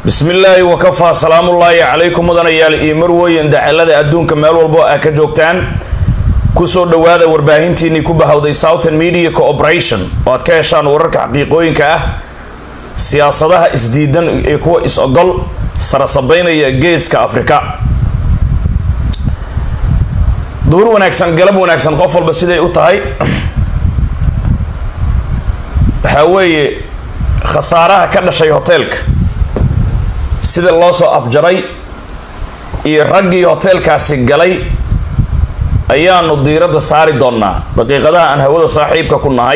bismi illaahi wakafaa salaamullaahi calaykum mudanayaal iyo marweyn dacalada adduunka meel walbo aa ka joogtaan kusoo dhowaada warbaahintiinii ku bahowday southern media cooperation oo aad ka heshaan wararka xaqiiqooyinka ah siyaasadaha isdiidan iyo kuwa is-ogol sarasabeynaya geeska afrika duhur wanaagsan galab wanaagsan qof walba siday u tahay waxaa weeye khasaaraha ka dhashay hoteelka sida loo soo afjaray iyo raggii hoteelkaasi galay ayaanu diiradda saari doonnaa daqiiqadaha aan hawada saaxiibka ku nahay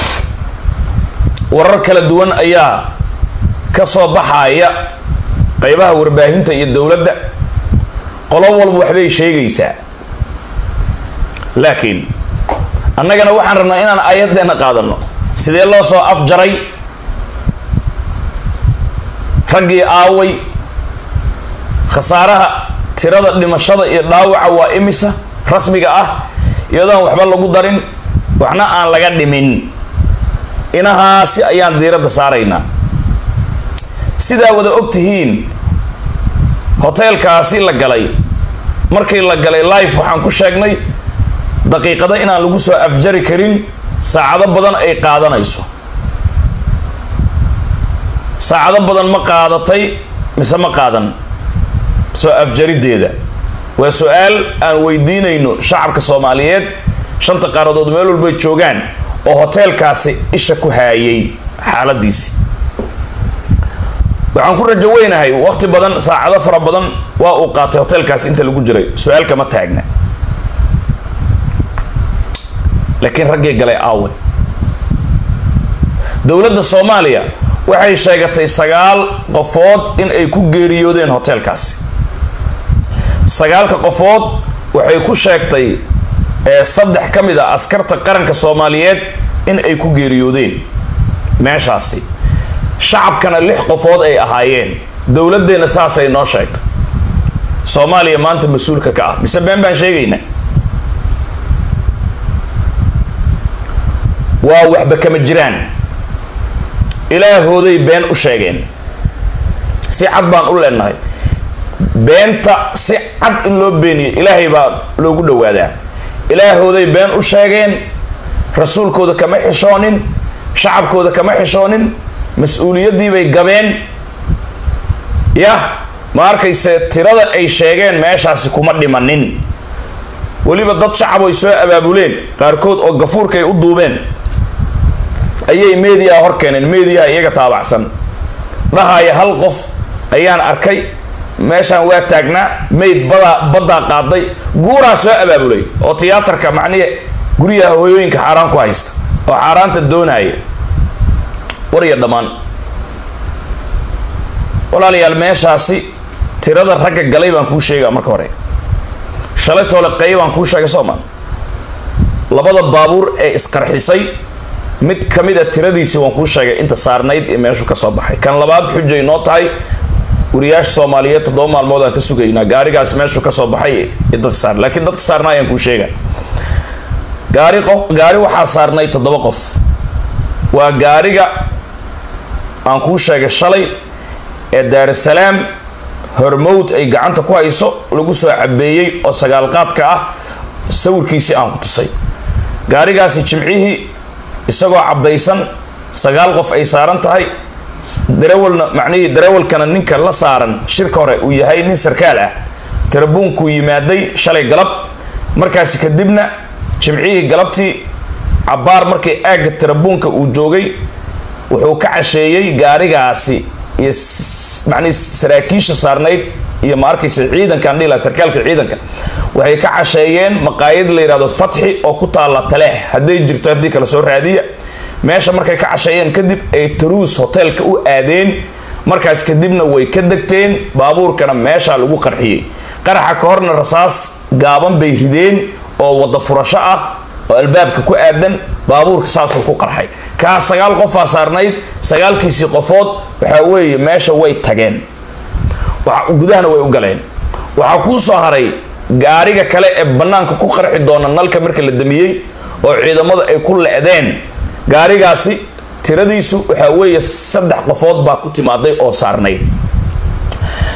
warar kala duwan ayaa ka soo baxaya qeybaha warbaahinta iyo dowladda qolo walba waxbay sheegaysaa laakiin annagana waxaan rabnaa inaan aayaddeena qaadano sidee loo soo afjaray raggii aaway khasaaraha tirada dhimashada iyo dhaawaca waa imisa rasmiga ah iyadoon waxba lagu darin waxna aan laga dhimin inahaasi ayaan diiradda saaraynaa sidaa wada og tihiin hoteelkaasi la galay markii la galay life waxaan ku sheegnay daqiiqado inaan lagu soo afjari karin saacado badan ay qaadanayso saacado badan ma qaadatay mise ma qaadan soo afjarideeda waa su-aal aan weydiinayno shacabka soomaaliyeed shanta qaaradood meel walbay joogaan oo hoteelkaasi isha ku haayay xaaladiisi waxaan ku rajo weynahay waqti badan saacado fara badan waa uu qaatay hoteelkaasi inta lagu jiray su-aal kama taagna laakiin raggii galay aawe dowladda soomaaliya waxay sheegatay sagaal qofood in ay ku geeriyoodeen hoteelkaasi sagaalka qofood waxay ku sheegtay saddex ka mid a askarta qaranka soomaaliyeed in ay ku geeriyoodeen meeshaasi shacabkana lix qofood ay ahaayeen dowladdeena saasay noo sheegtay soomaaliya maanta mas-uulka ka ah mise been baan sheegaynaa waa waxba kama jiraan ilaahooday been u sheegeen si cad baan u leenahay beenta si cad in loo beeniyo ilaahay baa loogu dhowaadaa ilaahooday been u sheegeen rasuulkooda kama xishoonin shacabkooda kama xishoonin mas-uuliyaddii bay gabeen yah ma arkayse tirada ay sheegeen meeshaasi kuma dhimanin weliba dad shacab ay soo abaabuleen qaarkood oo gafuurkaay u duubeen ayay mediaha hor keeneen mediaha iyaga taabacsan dhahaya hal qof ayaan arkay meeshaan waa taagnaa mayd badaa baddaa qaaday guuraa soo abaabulay oo tiyaatarka macnihi guryaha hooyooyinka xaaraan ku haysta oo xaaraanta doonaya war iyo dhammaan walaalayaal meeshaasi tirada ragga galay baan kuu sheegaa marka hore shalay toole qey baan kuu sheegay soomaa labada baabuur ee isqarxisay mid ka mid a tiradiisi waan kuu sheegay inta saarnayd ee meeshu ka soo baxay kan labaad xujay noo tahay wariyaasha soomaaliyeed toddoba maalmood aan ka sugaynaa gaarigaas meeshu ka soo baxay ee dadka saar laakiin dadka saarnaa ayaan kuu sheega gaari qof gaari waxaa saarnay toddoba qof waa gaariga aan kuu sheegay shalay ee daarusalaam hormowd ay gacanta ku hayso lagu soo cabeeyey oo sagaalqaadka ah sawirkiisii aan ku tusay gaarigaasi jimcihii isagoo cabaysan sagaal qof ay saaran tahay darawalna macnihii darawalkana ninka la saaran shirka hore uu yahay nin sarkaal ah tarabuunkuu yimaaday shalay galab markaasi kadibna jimcihii galabtii cabbaar markii aagga tarabuunka uu joogay wuxuu ka casheeyey gaarigaasi iyo macnihi saraakiisha saarnayd iyo ma arkaysa ciidankaan dhihi laha sarkaalka ciidanka waxay ka casheeyeen maqaayad la yidhahdo fatxi oo ku taalla taleex hadday jirto haddii kala soo raadiya meesha markay ka casheeyeen kadib ay taruus hoteelka u aadeen markaas kadibna way ka degteen baabuurkana meeshaa lagu qarxiyey qaraxa ka horna rasaas gaaban bay rideen oo wada furasho ah oo albaabka ku aadan baabuurka saasuu ku qarxay kaa sagaal qofaa saarnayd sagaalkiisii qofood waxaa weeye meesha way tageen gudahana way u galeen waxaa kuu soo haray gaariga kale ee bannaanka ku qarxi doona nalka marka la damiyey oo ciidamada ay ku le-deen gaarigaasi tiradiisu waxaa weeye saddex qofood baa ku timaaday oo saarnayd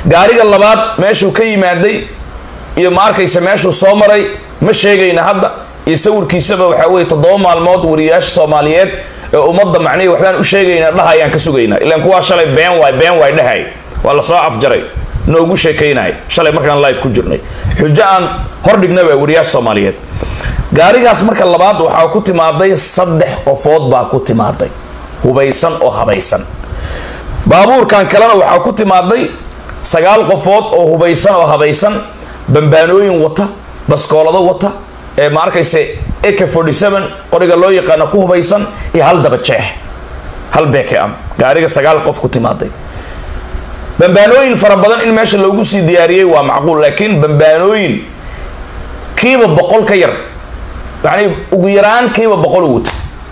gaariga labaad meeshuu ka yimaaday iyo ma arkaysa meeshuu soo maray ma sheegayna hadda iyo sawirkiisaba waxaa weye toddoba maalmood wariyaasha soomaaliyeed ee ummadda macnihii waxbaan u sheegaynaa dhahayaan ka sugaynaa ilaan kuwaa shalay been waay been waay dhahay waa lasoo afjaray noogu sheekaynay shalay markaan live ku jirnay xujo aan hordhignaba wariyaasha soomaaliyeed gaarigaas marka labaad waxaa ku timaaday saddex qofood baa ku timaaday hubaysan oo habaysan baabuurkan kalena waxaa ku timaaday sagaal qofood oo hubaysan oo habaysan bambaanooyin wata baskoolado wata ee ma arkaysa ak qoriga loo yaqaano ku hubaysan iyo hal daba jeex hal beeke am gaariga sagaal qof ku timaaday bambaanooyin fara badan in meesha loogu sii diyaariyey waa macquul laakiin bambaanooyin kiiba boqol ka yar yacni ugu yaraan kiiba boqol u wata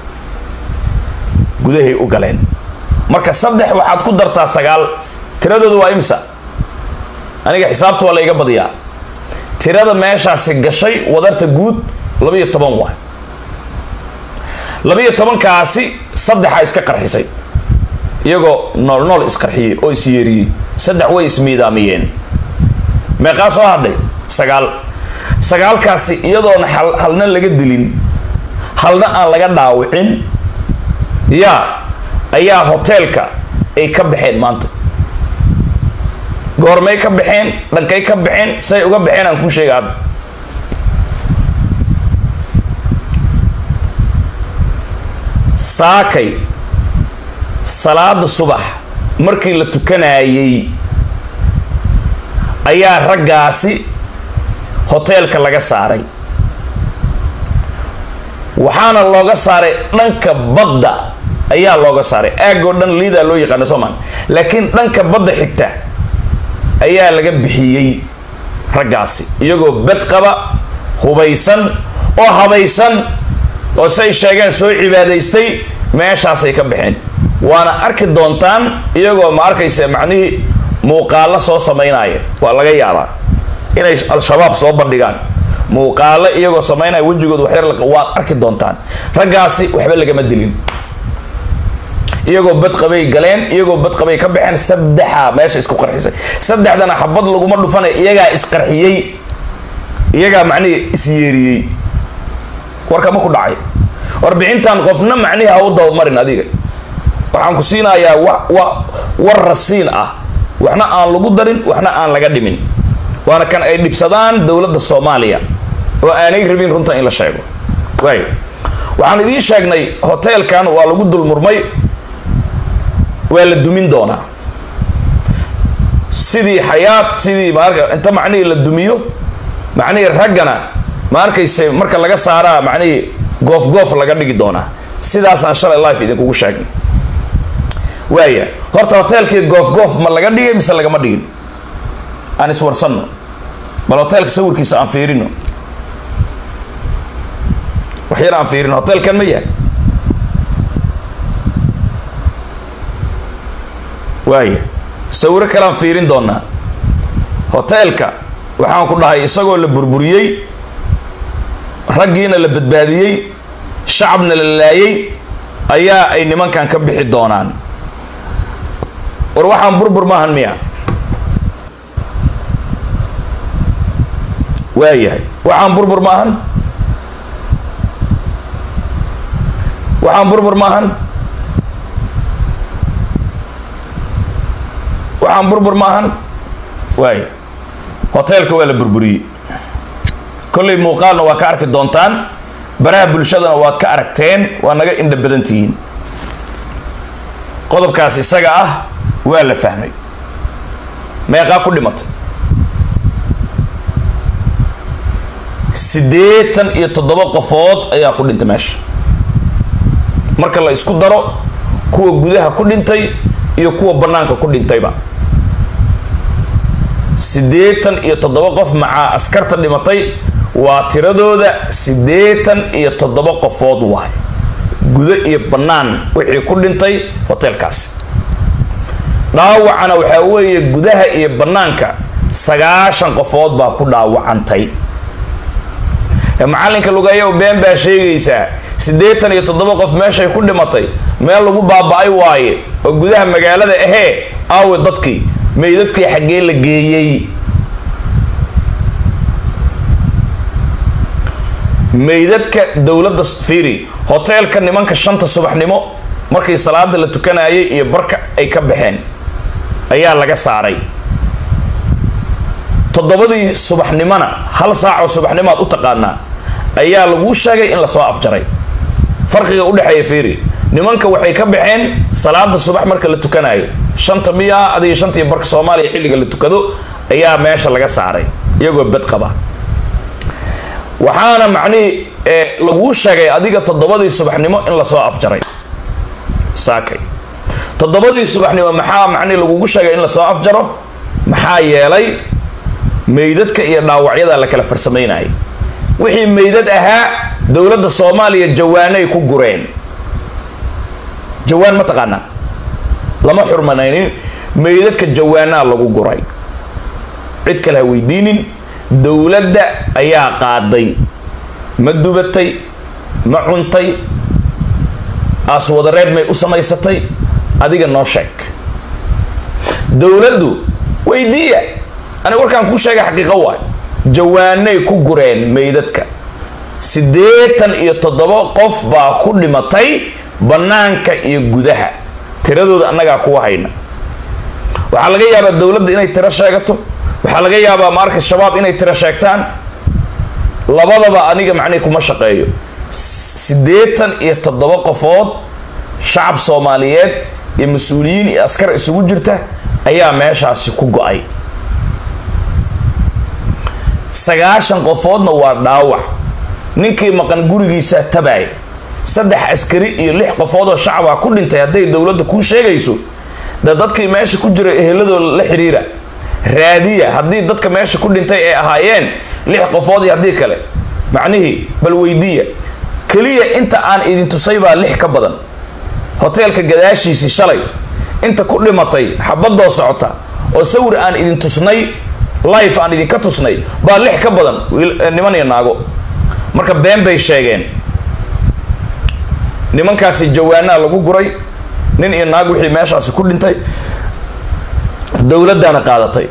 gudahay u galeen marka saddex waxaad ku dartaa sagaal tiradooda waa imsa aniga xisaabta waa la iga badiyaa tirada meeshaasi gashay wadarta guud labaiyo toban waa labaiyo tobankaasi saddexa iska qarxisay iyagoo nool nool isqarxiyey oo isyeeriyey saddex way ismiidaamiyeen meeqaa soo hadhay sagaal sagaalkaasi iyadoona hal halna laga dilin halna aan laga dhaawicin yaa ayaa hoteelka ay ka baxeen maanta goormay ka baxeen dhankay ka baxeen say uga baxeen aan kuu sheega hadda saakay salaada subax markii la tukanayay ayaa raggaasi hoteelka laga saaray waxaana looga saaray dhanka badda ayaa looga saaray aagoo dhan liidaa loo yaqaana soomaan laakiin dhanka badda xigta ayaa laga bixiyey raggaasi iyagoo bed qaba hubaysan oo habaysan oo say sheegeen soo cibaadaystay meeshaasay ka baxeen waana arki doontaan iyagoo ma arkaysa macnihii muuqaalo soo samaynaya waa laga yaabaa inay al-shabaab soo bandhigaan muuqaalo iyagoo samaynaya wejigooda waxyar waad arki doontaan raggaasi waxba lagama dilin iyagoo badqabay galeen iyagoo badqabay ka baxeen saddexa meesha isku qarxisay saddexdana xabad laguma dhufanay iyagaa isqarxiyey iyagaa macnihii isyeeriyey warka ma ku dhacay warbixintan qofna macnihi ha u dabamarin adiga waxaan ku siinayaa wa wa war rasiin ah waxna aan lagu darin waxna aan laga dhimin waana kan ay dhibsadaan dowladda soomaaliya oo aanay rabin runta in la sheego waayo waxaan idiin sheegnay hoteelkan waa lagu dulmurmay waa la dumin doonaa sidii xayaad sidii maarka inta macnihii la dumiyo macnihii raggana ma arkayse marka laga saaraa macnihii goof goof laga dhigi doonaa sidaasaan shalay life idinkugu sheegnay waaya horta hoteelkii goof goof ma laga dhigay mise lagama dhigin aan iswarsanno bal hoteelka sawirkiisa aan fiirino wax yar aan fiirino hoteelkan ma yahay waaya sawiro kalean fiirin doonaa hoteelka waxaan ku dhahay isagoo la burburiyey raggiina la badbaadiyey shacabna la laayay ayaa ay nimankan ka bixi doonaan war waxaan burbur maahan miya waayahay waxaan burbur maahan waxaan burbur maahan waxaan burbur maahan waaya hoteelka waa la burburiyey kollay muuqaalna waa ka arki doontaan baraha bulshadana waad ka aragteen waa naga indha badan tihiin qodobkaas isaga ah waa la fahmay meeqaa ku dhimatay siddeetan iyo toddoba qofood ayaa ku dhintay meesha marka la isku daro kuwa gudaha ku dhintay iyo kuwa bannaanka ku dhintayba siddeetan iyo toddoba qof macaa askarta dhimatay waa tiradooda siddeetan iyo toddoba qofood waay gudo iyo bannaan wixii ku dhintay hoteelkaasi dhaawacana waxaa weeye gudaha iyo bannaanka sagaashan qofood baa ku dhaawacantay macallinka lugayow been baa sheegaysaa siddeetan iyo toddoba qof meeshay ku dhimatay meel lagu baaba-ay waaye oo gudaha magaalada ahee aawe dadkii meydadkii xaggee la geeyey meydadka dowladda fiiri hoteelka nimanka shanta subaxnimo markii salaada la tukanayay iyo barka ay ka baxeen ayaa laga saaray toddobadii subaxnimona hal saacoo subaxnimoad u taqaanaa ayaa laguu sheegay in lasoo afjaray farqiga udhexeeya fiiri nimanka waxay ka baxeen salaada subax marka la tukanayo shanta miya adiga shantii barka soomaaliya xilliga la tukado ayaa meesha laga saaray iyagoo bad qaba waxaana macnihii laguu sheegay adiga toddobadii subaxnimo in lasoo afjaray saakay toddobadii subaxnimo maxaa macnihi lagugu sheegay in lasoo afjaro maxaa yeelay meydadka iyo dhaawacyada la kala farsamaynayay wixii meydad ahaa dowladda soomaaliya jawaanay ku gureen jawaan ma taqaanaa lama xurmanaynin meydadka jawaanaa lagu guray cid kale ha weydiinin dowladda ayaa qaaday ma dubatay ma cuntay aaswadareed may u samaysatay adiga noo sheeg dowladdu weydiiya aniga warkaan kuu sheegay xaqiiqo waay jawaanay ku gureen meydadka siddeetan iyo toddoba qof baa ku dhimatay bannaanka iyo gudaha tiradooda annagaa kuwa hayna waxaa laga yaabaa dowladda inay tiro sheegato waxaa laga yaabaa maarkas shabaab inay tiro sheegtaan labadaba aniga macnihi kuma shaqeeyo siddeetan iyo toddoba qofood shacab soomaaliyeed iyo mas-uuliyiin iyo askar isugu jirta ayaa meeshaasi ku go-ay sagaashan qofoodna waa dhaawac ninkii maqan gurigiisa tabaay saddex askari iyo lix qofood oo shacabaa ku dhintay hadday dowladda kuu sheegayso de dadkii meesha ku jira eheladooda la xidhiira raadiya haddii dadka meesha ku dhintay ay ahaayeen lix qofood iyo haddii kale macnihii bal weydiiya keliya inta aan idin tusay baa lix ka badan hoteelka gadaashiisii shalay inta ku dhimatay xabadoo socota oo sawir aan idin tusnay life aan idinka tusnay baa lix ka badan niman iyo naago marka been bay sheegeen nimankaasi jawaanaa lagu guray nin iyo naag wixii meeshaasi ku dhintay dowladdaana qaadatay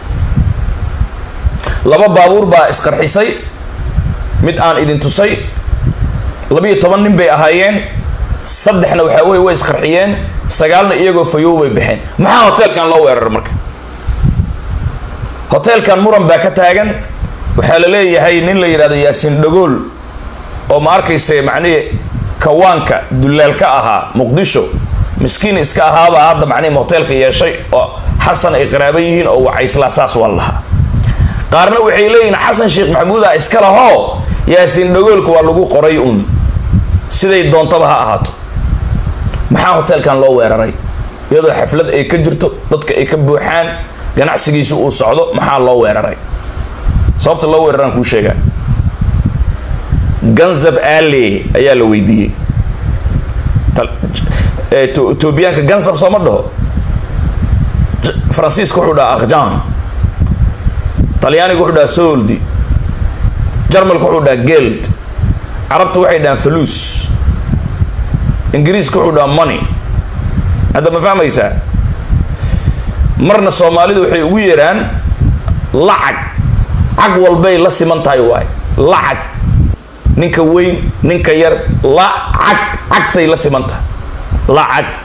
laba baabuur baa isqarxisay mid aan idin tusay labiyo toban nin bay ahaayeen saddexna waxaa wey way isqarxiyeen sagaalna iyagoo fayow bay baxeen maxaa hoteelkan loo weeraray marka hoteelkan muran baa ka taagan waxaa la leeyahay nin la yidhahdo yaasiin dhagool oo ma arkayse macnihii kawaanka dullaalka ahaa muqdisho miskiin iska ahaabaa hadda macnihi hoteelka yeeshay oo xasan ay qaraaba yihiin oo wacayslaa saas waa lahaa qaarna waxay leeyihiin xasan sheekh maxamuud ah iska lahoo yaasiin dhagoolka waa lagu qoray uun siday doontaba ha ahaato maxaa hoteelkan loo weeraray iyadoo xaflad ay ka jirto dadka ay ka buuxaan ganacsigiisu uu socdo maxaa loo weeraray sababta loo weeraraan kuu sheegaa ganzab ale ayaa la weydiiyey etoobiyaanka ganzab sooma dhaho faransiiska wuxuu dhaha akhjan talyaaniga wuxuu dhaha soldi jarmalka wuxuu dhaha geld carabta waxay dhahaan faluus ingiriiska wuxuu dhaha money hadda ma fahmaysaa marna soomaalidu waxay ugu yeeraan lacag cag walbay la siman tahay waay lacag ninka weyn ninka yar lacag cagtay la siman tahay lacag